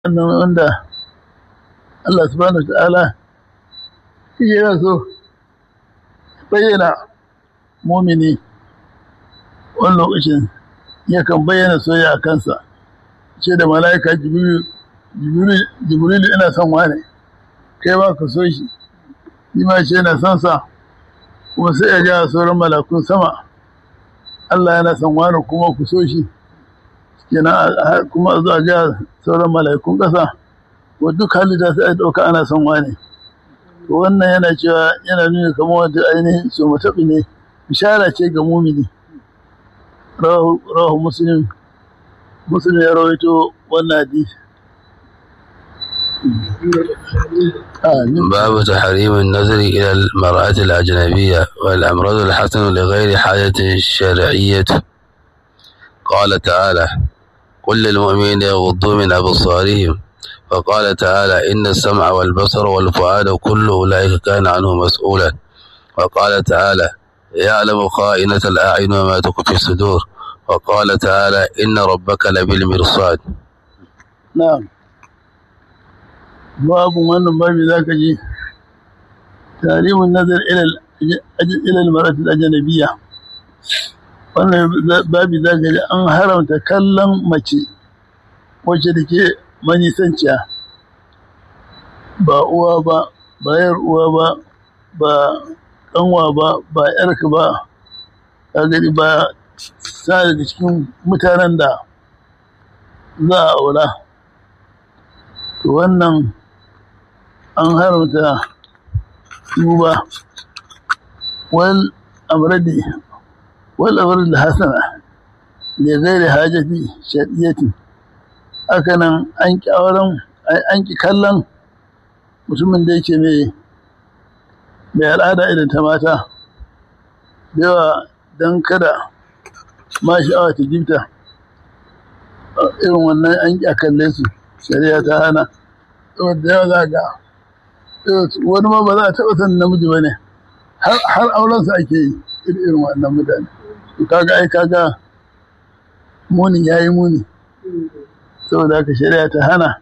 wannan wanda Allah subhanahu ta'ala shi yana so bayyana mumini wani lokacin yakan bayyana soyayya a kansa ce da mala'ika jibrilu ina son wane kai ba ka so shi shi ma ce yana son sa kuma sai ya ja sauran malakun sama Allah yana son wane kuma ku so shi kenan kuma a zuwa ga sauran mala'ikun ƙasa wa duk halitta sai a ɗauka ana son wane to wannan yana cewa yana nuna kamar wata ainihin su mataɓi ne bishara ce ga mumini rahu muslim muslim ya rawaito wannan hadisi باب تحريم النظر إلى المرأة الأجنبية والأمراض الحسن لغير حاجة شرعية قال تعالى قل للمؤمنين يغضوا من أبصارهم وقال تعالى إن السمع والبصر والفؤاد كل أولئك كان عنه مسؤولا وقال تعالى يعلم خائنة الأعين وما تخفي الصدور وقال تعالى إن ربك لبالمرصاد نعم باب من باب ذاك جي تحريم النظر إلى إلى المرأة الأجنبية wannan babi za ka ji an haramta kallon mace wacce da ke manisanciya ba uwa ba ba yar uwa ba ba kanwa ba ba yarka ba ka gani ba sa daga cikin mutanen da za a aura to wannan an haramta duba wal amradi wal amradi hasana da gairi hajati shaɗiyati haka nan an ƙi auren an ƙi kallon mutumin da yake mai mai al'ada irin ta mata da yawa don kada ma sha'awa ta jibta irin wannan an ƙi a kalle su shari'a ta hana da yawa za ga wani ma ba za a taɓa san namiji ba ne har aurensa ake yi irin wannan mutane kaga ai kaga muni ya yi muni saboda haka shari'a ta hana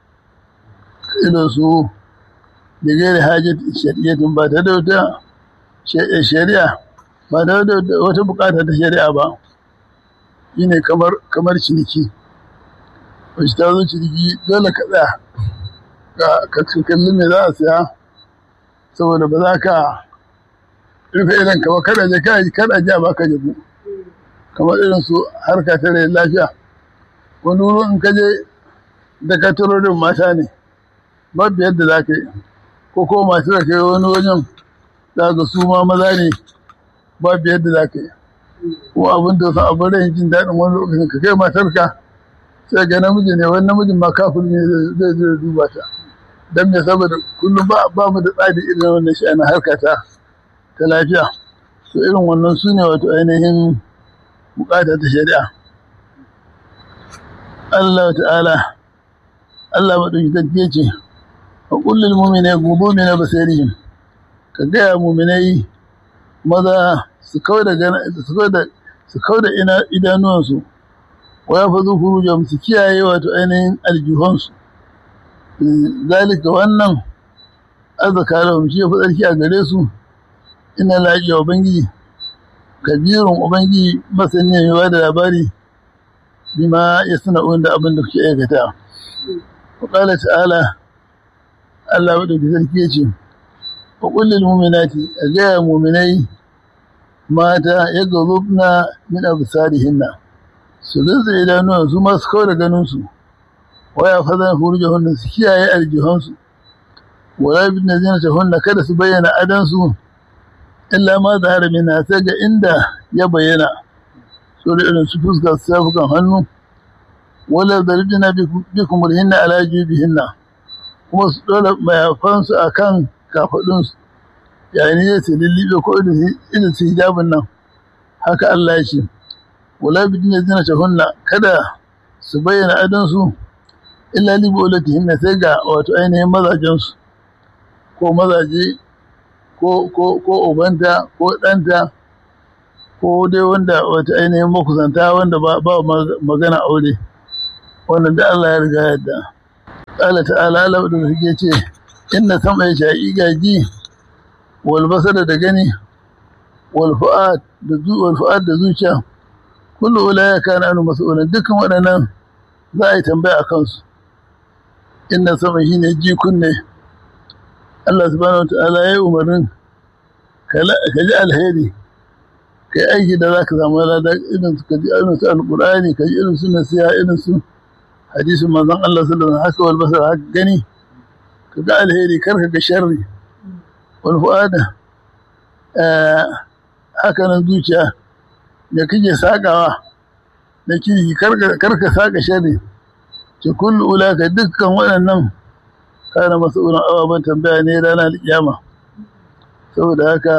irin su da gairi hajjat shari'atun ba ta da wata shari'a ba ta da wata bukata ta shari'a ba shi ne kamar ciniki wacce ta zo ciniki dole ka tsaya ka kalli me za a siya saboda ba za ka rufe idan ka ba kada je kada je ba ka jabu kamar irin su harka ta rai lafiya wani wurin in ka je da ka turorin mata ne babu yadda za ka yi ko ko masu da kai wani wajen za ka su ma maza ne babu yadda za ka yi ko abin da san abin rai jin daɗin wani lokacin ka kai matarka sai ga namiji ne wani namijin ma kafin ne zai zai duba ta don me saboda kullum ba mu da tsari irin wannan shi ana harka ta ta lafiya to irin wannan su ne wato ainihin bukata ta shari'a Allah ta'ala Allah maɗauki gaske ce wa kullum mumine gudu ne na basirihim ka gaya muminai maza su kau da su kau da idanuwansu wa ya fazu furujam su kiyaye wato ainihin aljihunsu zalika wannan arzaka da shi ya fi tsarki a gare su ina laƙi wa ubangiji kabirun ubangiji masani mai ba da labari bima ya suna da abin da kuke aikata wa ta'ala Allah maɗauki sarki ya ce, Wa ƙullil muminati a gaya muminai mata ya gazubna min absarihinna su rinsa idanuwan su masu kawo da ganinsu, waya fazan hurja hunna su kiyaye aljihunsu, wala bin da zina hunna kada su bayyana adansu, illa ma da harami na sai ga inda ya bayyana, so da irin su fuska su safukan hannu, wala zarjina bi kumurhinna ala jubihinna. kuma su ɗora mayafansu a kan kafaɗinsu yayin ya su lullube ko irin su hijabin nan haka Allah ya ce wala bidin ya zina hunna kada su bayyana adansu illa libu ulati hinna sai ga wato ainihin mazajensu ko mazaje ko ko ko ubanta ko ɗanta ko dai wanda wata ainihin makusanta wanda ba magana aure wannan da Allah ya riga yadda ƙala ta'ala Allah da suke ce inna sama ya sha'i gaji wal basara da gani wal fu'ad da zu wal fu'ad da zuciya kullu ulaya kana anu mas'ulan dukkan waɗannan za a yi tambaya a kansu inna sama shine ji kunne Allah subhanahu wa ta'ala ya yi umarnin ka ji alheri ka yi aiki da za ka samu lada irin su ka ji irin su alƙur'ani ka ji irin su nasiha irin su hadisin manzon Allah sallallahu alaihi wasallam haka wal basar haka gani ka ga alheri kar ka ga sharri wal fuada haka nan zuciya da kake sakawa da kirki kar ka saka sharri ce kullu ulaka dukkan waɗannan kana mas'ulun ababen tambaya ne ranar kiyama saboda haka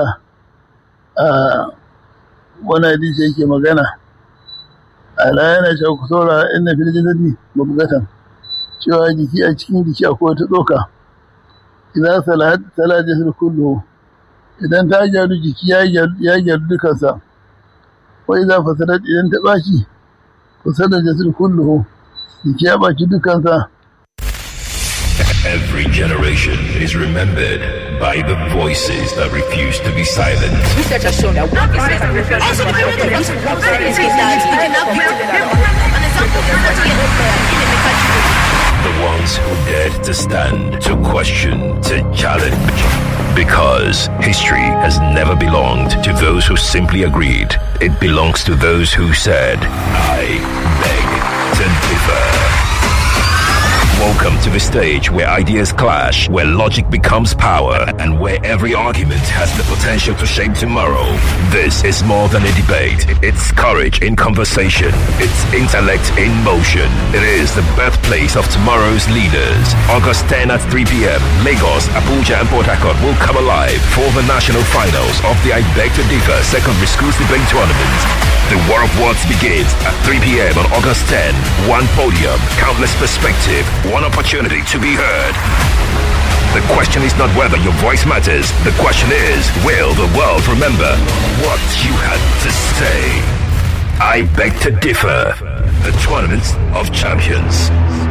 wani hadisi yake magana ala yana cewa ku saura inna fil jasadi mabgatan cewa jiki a cikin jiki akwai wata tsoka idan salat salat jasad kullu idan ta gyaru jiki ya gyaru dukansa wa idza fasadat idan ta baci fasadat jasad kullu jiki ya baci dukansa Every generation is remembered by the voices that refuse to be silent. Research has shown that one percent of reference to that you cannot build an example is what you in the country. The ones who dared to stand, to question, to challenge. Because history has never belonged to those who simply agreed. It belongs to those who said, I beg to differ. Welcome to the stage where ideas clash, where logic becomes power, and where every argument has the potential to shape tomorrow. This is more than a debate. It's courage in conversation. It's intellect in motion. It is the birthplace of tomorrow's leaders. August 10 at 3 p.m. Lagos, Abuja, and Port Harcourt will come alive for the national finals of the I Beg to Differ Secondary Schools Debate Tournament. The War of Words begins at 3 p.m. on August 10. One podium, countless perspective, one opportunity to be heard. The question is not whether your voice matters. The question is, will the world remember what you had to say? I beg to differ. The Tournament of Champions.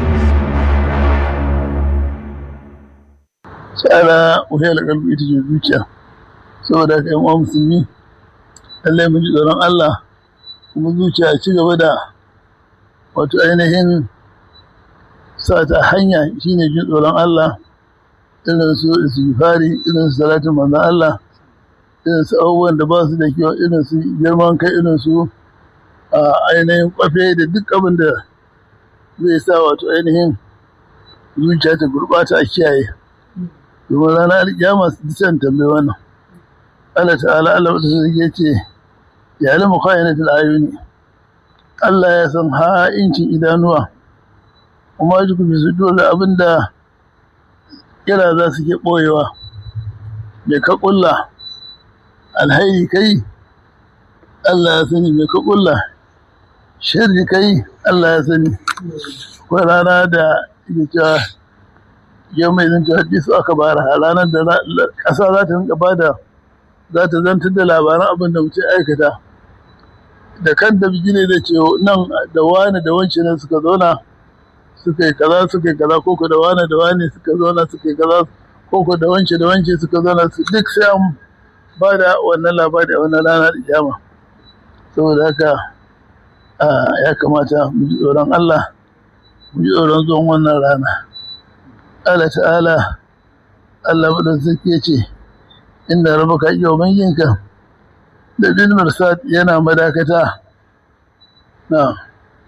tsara wahiyar kalbi ita ce zuciya saboda ka yi wa musulmi lallai mun ji tsoron Allah kuma zuciya ci gaba da wato ainihin sa ta hanya shine jin tsoron Allah irin su istighfari irin su salatin manzon Allah irin su abubuwan da ba su da kyau irin su girman kai irin su a ainihin kwafe da duk abin da zai sa wato ainihin zuciya ta gurɓata a kiyaye domin ranar alƙiyama su can tambayi wannan Allah ta'ala Allah wata su ya ce ya alamu khayanatul ayuni Allah ya san ha'incin idanuwa kuma ji kuma su dole abinda kira za su ke ɓoyewa mai ka ƙulla alhairi kai Allah ya sani mai ka ƙulla shirri kai Allah ya sani ko rana da ke cewa yau mai zan hadisu aka bara a ranar da ƙasa za ta rinka bada za ta zantar da labaran abin da mutum aikata da kan da bigine da ce nan da wani da wance ne suka zauna suka yi kaza suka yi kaza koko da wani da wani suka zauna suka yi kaza koko da wance da wance suka zauna su duk sai an ba da wannan labari a wannan ranar kiyama saboda haka ya kamata mu ji tsoron Allah mu ji tsoron zuwan wannan rana Allah ta'ala Allah madaukaki ya ce inda rabaka yau yinka da bin marsad yana madakata na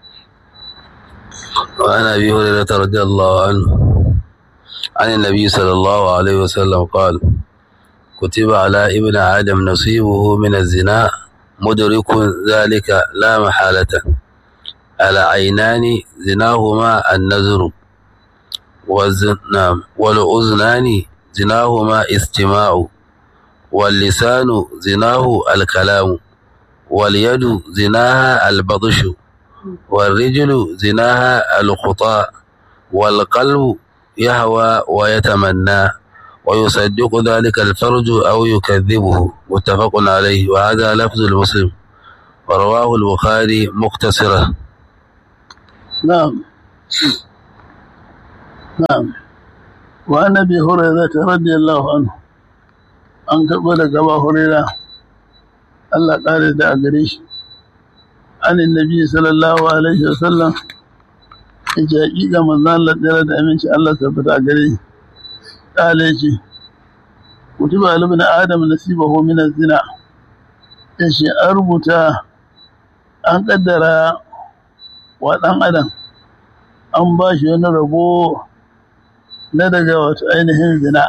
وعن ابي هريره رضي الله عنه عن النبي صلى الله عليه وسلم قال كتب على ابن آدم نصيبه من الزنا مدرك ذلك لا محالة على عينان زناهما النذر والزنام والأذنان زناهما استماع واللسان زناه الكلام واليد زناها البطش والرجل زناها الخطاء والقلب يهوى ويتمنى ويصدق ذلك الفرج أو يكذبه متفق عليه وهذا لفظ المسلم ورواه البخاري مختصرا نعم na'am wa annabi hurairah radiyallahu anhu an karɓo da gaba hurairah Allah ƙare da a gare shi anin nabi sallallahu alaihi wa sallam yace hakika manzo Allah tsira da aminci Allah tabbata a gare shi ƙale ce kutiba ibn adam nasibahu min az-zina yace an rubuta an kaddara wa ɗan adam an ba shi wani rabo na daga wato ainihin zina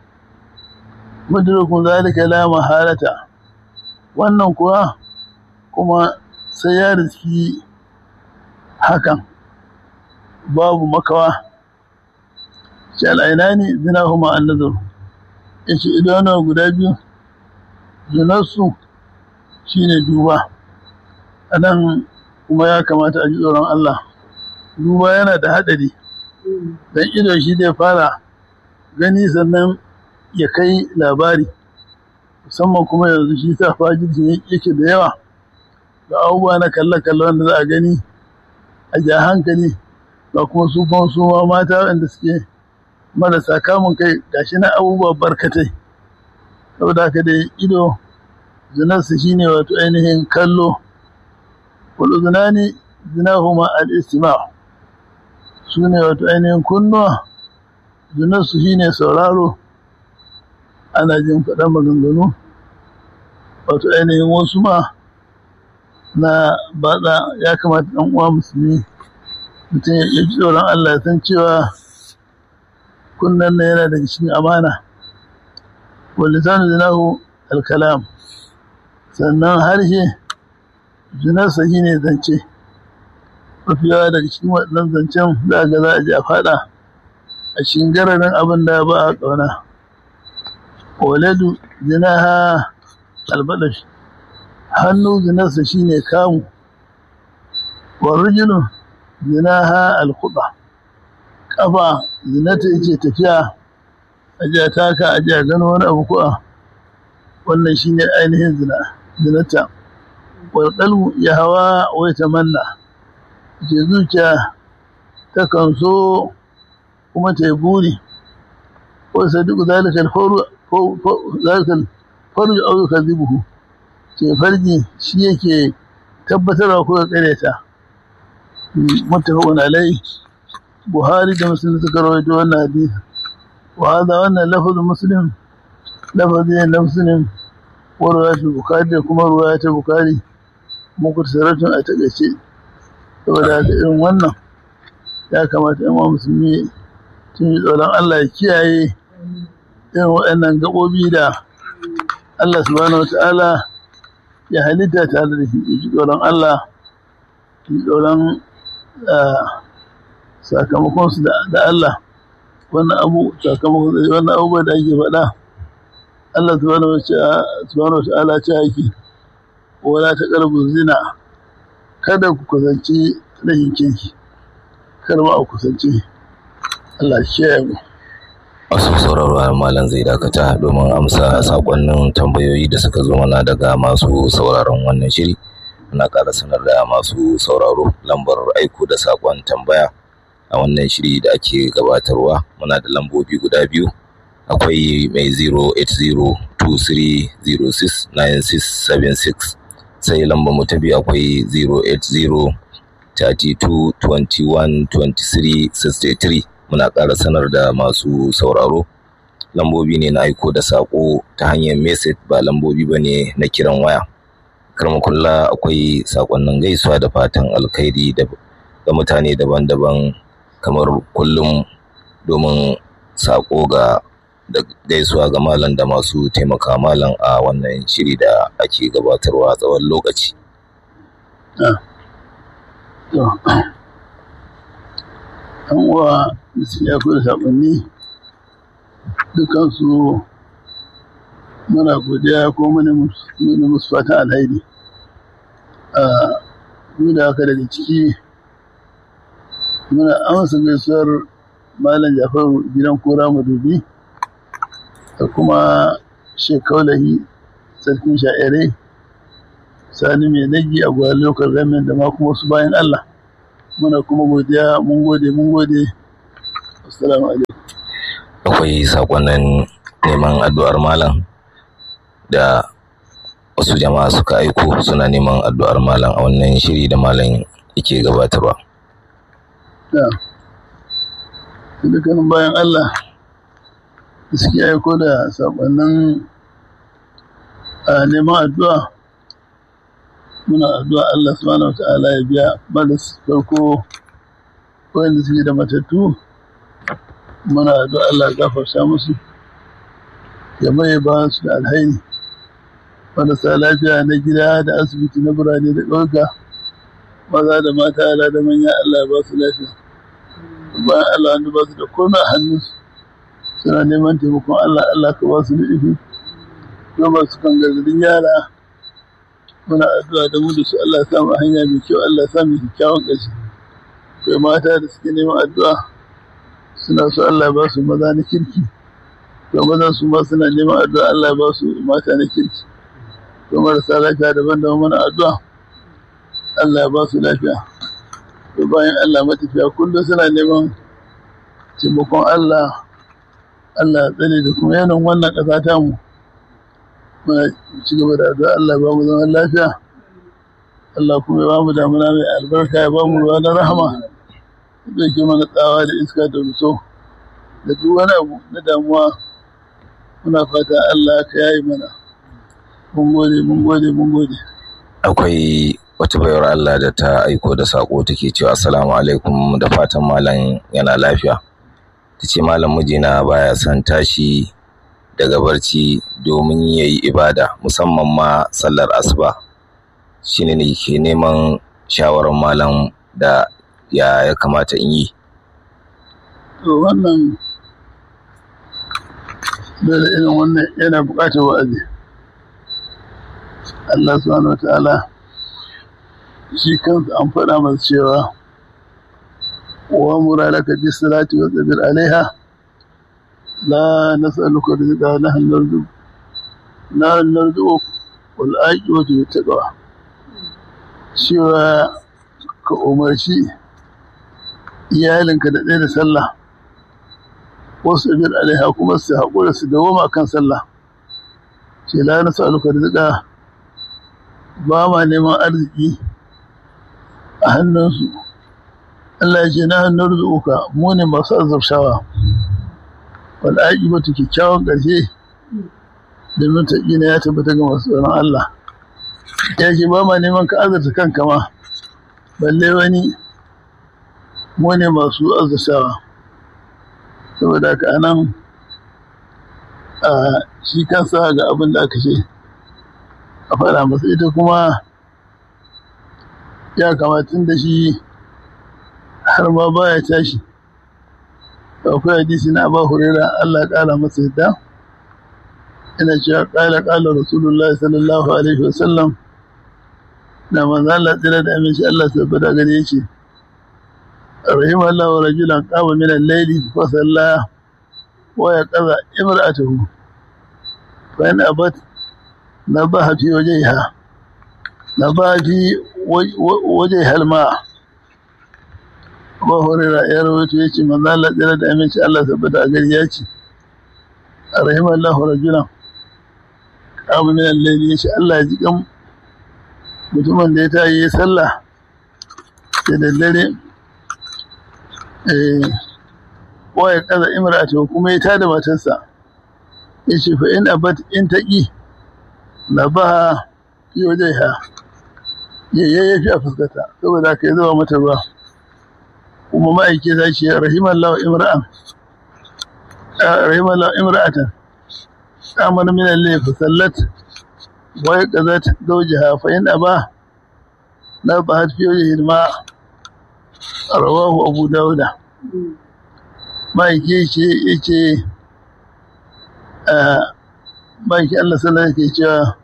mudrikun zalika la mahalata wannan kuwa kuma sai ya riski hakan babu makawa shi al'ainani zina huma annazar ya ce idanuwa guda biyu zinarsu shi ne duba a nan kuma ya kamata a ji tsoron Allah duba yana da haɗari don ido shi zai fara gani sannan ya kai labari musamman kuma yanzu shi sa fajirci yake da yawa ga abubuwa na kalle-kalle wanda za a gani a ja hankali ba kuma su kuma su ma mata wanda suke marasa kamun kai gashi na abubuwa barkatai saboda haka dai ido zinarsa shine wato ainihin kallo wal zinani zinahuma al-istima' su ne wato ainihin kunnuwa zinarsu shine sauraro ana jin faɗan maganganu wato ainihin wasu ma na baɗa ya kamata ɗan uwa musulmi mutum ya ji tsoron Allah ya san cewa kunnan na yana daga cikin amana walisanu zinahu alkalam sannan harshe zinarsa shi ne zance mafi yawa daga cikin waɗannan zancen za ga za a ji a faɗa a cikin gararin abin da ba a ƙauna waladu zinaha albalash hannu zinarsa shine kamu warujulu zinaha alkuba kafa zinata yace tafiya a ji a taka a ji a gano wani abu kuwa wannan shine ainihin zina zinata wal qalbu ya hawa wa tamanna ce zuciya ta kan so kuma ta yi buri ko sadiku zalika alfaru zalika alfarju aw yukadhibuhu ce farji shi yake tabbatarwa ko ya kareta muttafaqun alai buhari da muslim suka rawaito wannan hadisi wa hada wannan lafazin muslim lafazin na muslim wa riwayatul bukhari da kuma riwayatul bukhari muktasaratun a takaice saboda haka irin wannan ya kamata yan musulmi tun yi tsoron Allah ya kiyaye irin waɗannan gaɓoɓi da Allah subhanahu wata'ala ya halitta tare da shi ya ji tsoron Allah ya ji tsoron sakamakonsu da Allah wannan abu sakamakon wannan abubuwa da ake faɗa Allah subhanahu wata'ala ce ake wala ta ƙarfin zina kada ku kusanci rahin kirki kar ma a kusanci Allah shi mu masu sauraro malam zai dakata domin amsa sakonnin tambayoyi da suka zo mana daga masu sauraron wannan shiri muna ƙara sanar da masu sauraro lambar aiko da sakon tambaya a wannan shiri da ake gabatarwa muna da lambobi guda biyu akwai mai 08023069676 sai lambar mu ta biyu akwai 080 32 21 23 63 muna ƙara sanar da masu sauraro lambobi ne na aiko da saƙo ta hanyar message ba lambobi ba ne na kiran waya karmakulla akwai saƙonnin gaisuwa da fatan alkhairi ga mutane daban-daban kamar kullum domin saƙo ga da gaisuwa ga malam da masu taimaka malam a wannan shiri da ake gabatarwa tsawon lokaci. Yan uwa da suke akwai saƙonni dukansu muna godiya ko muna musu fatan alhairi. Duk da haka daga ciki muna amsa gaisuwar Malam Jafaru gidan kura madubi da kuma shekaulahi sarkin sha'irai sani mai nagi a gwar lokal gamin da ma kuma wasu bayan Allah muna kuma godiya mun gode mun gode assalamu alaikum akwai sakonnin neman addu'ar malam da wasu jama'a suka aiko suna neman addu'ar malam a wannan shiri da malam yake gabatarwa da dukkanin bayan Allah da suke aiko da sakonnin a neman addu'a muna addu'a Allah subhanahu wata'ala ya biya malas farko wanda suke da matattu muna addu'a Allah ya gafarta musu ya mai ba su da alhaini marasa lafiya na gida da asibiti na birane da ɗauka maza da mata yara da manya Allah ya ba su lafiya bayan Allah wanda ba su da komai a hannunsu suna neman taimakon Allah Allah ka ba su nufi don ba su kan gargadin yara muna addu'a da mu da su Allah ya samu hanya mai kyau Allah ya samu kyakkyawan ƙarshe kai mata da suke neman addu'a suna so Allah ya ba su maza na kirki to mazan su ma suna neman addu'a Allah ya ba su mata na kirki to marasa lafiya daban-daban muna addu'a Allah ya ba su lafiya to bayan Allah matafiya kullum suna neman taimakon Allah Allah ya tsare da kuma yanayin wannan ƙasa ta mu muna ci gaba da addu'a Allah ya ba mu zaman lafiya Allah kuma ya ba mu damuna mai albarka ya ba mu ruwa na rahama zai ke mana tsawa da iska da ruso da duk wani abu na damuwa muna fata Allah ka yayi mana mun gode mun gode mun gode akwai wata bayar Allah da ta aiko da sako take cewa assalamu alaikum da fatan malam yana lafiya ta ce malam mijina baya son tashi daga barci domin ya yi ibada musamman ma sallar asuba shine ne ke neman shawarar malam da ya ya kamata in yi to wannan dole irin wannan yana buƙatar wa'azi Allah subhanahu wa ta'ala shi kansa an faɗa masa cewa wa muralaka bi salati wa sabir alaiha la nas'aluka rizqa nahnu narzuq nahnu narzuq wal aqibatu littaqwa cewa ka umarci iyalinka da ɗaya da sallah wasu sabir alaiha kuma su haƙura su dawoma kan sallah ce la nas'aluka rizqa ba ma neman arziki a hannunsu Allah ya ce na hannun rizuka mu ne masu azabshawa wal aqibatu kyakkyawan ƙarshe da mutaqina ya tabbata ga masu tsoron Allah ya ce ba ma neman ka azurta kanka ma balle wani mu ne masu azabshawa saboda haka anan a shi kansa ga abin da aka ce a faɗa masa ita kuma ya kamatun da shi har ma baya tashi akwai hadisi na ba hurera Allah ya ƙara masa yadda ina cewa ƙala ƙala rasulullah sallallahu alaihi wasallam da manzo Allah tsira da aminci Allah tabbata gare yake rahim Allah wa rajulan qama min al-layli fa salla wa yaqza imra'atuhu fa in abat nabaha fi wajhiha nabaha fi wajhiha al-ma' Abu Hurairah ya rawaito yace manzo Allah tsira da aminci Allah tabbata a gari yace rahim Allah rajulan qama min al-layli yace Allah ya ji kan mutumin da ya tayi ya sallah da daddare wa ya kaza imra'atu kuma ya tada matarsa yace fa in abat in taqi la ba fi wajhiha ya ya fi a fuskata saboda ka zuwa mata ruwa kuma ma'aike za ce rahimallahu imra'an rahimallahu imra'atan amana min al-layl fa sallat wa yaqazat zawjaha fa in aba la bahat fi wajhihi ma rawahu abu dauda ma'aike ce yace ma'aike Allah sallallahu alaihi cewa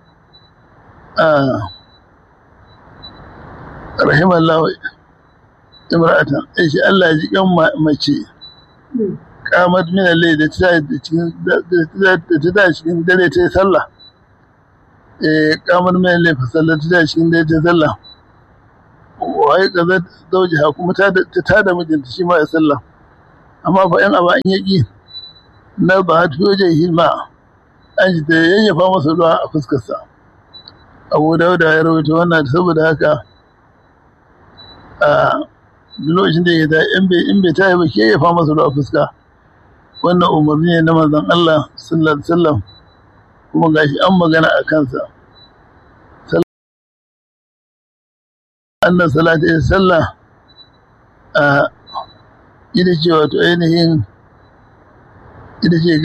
rahimallahu imra'atan ai shi Allah ya ji kan mace kamar min al da ta da ta cikin dare ta sallah eh kamar min al fa sallah ta cikin dare ta sallah wai kaza zauji ha kuma ta ta da mijinta shi ma ya sallah amma fa yan aba in yaki na ba ta wajen hilma an ji da yayyafa masa ruwa a fuskarsa abu dauda ya rawaito wannan saboda haka a lokacin da ya ta in bai in bai ta yi ba ke yayyafa masa ruwa a fuska wannan umarni ne na manzon Allah sallallahu alaihi wasallam kuma gashi an magana a kansa annan salata ita sallah a ita ce wato ainihin ita ce